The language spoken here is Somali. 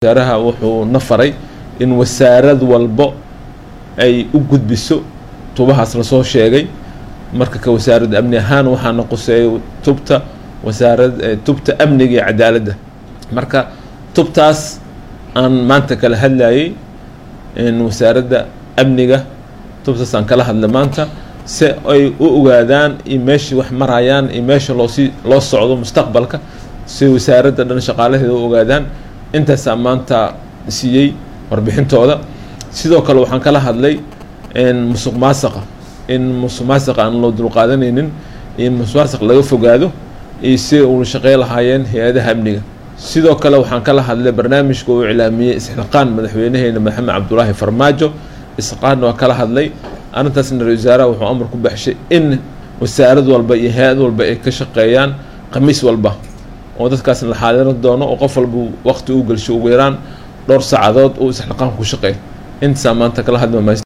wasaaraha wuxuu na faray in wasaarad walbo ay u gudbiso tubahaas lasoo sheegay marka ka wasaaradda amni ahaan waxaana quseeyay tubta wasaarad tubta amniga iyo cadaaladda marka tubtaas aan maanta kala hadlayay in wasaaradda amniga tubtaas aan kala hadlay maanta si ay u ogaadaan iyo meeshai wax marayaan iyo meesha loosii loo socdo mustaqbalka si wasaaradda dhan shaqaalaheeda u ogaadaan intaasaa maanta siiyey warbixintooda sidoo kale waxaan kala hadlay musuq maasaqa in musuq maasaqa aan loo dulqaadanaynin iyo musuq maasaq laga fogaado iyo si uu shaqey lahaayeen hay-adaha amniga sidoo kale waxaan kala hadlay barnaamijka uu iclaamiyey isxilqaan madaxweynaheena maxamed cabdulaahi farmaajo isxilqaanna waa kala hadlay arrintaasna ra-isul wasaaraha wuxuu amar ku baxshay in wasaarad walba iyo hay-ad walba ay ka shaqeeyaan khamiis walba oo dadkaasna la xaadiran doono oo qof walba waqti u gelsho ugu yaraan dhowr saacadood uu isxilqaan ku shaqeey intasaa maanta kala hadli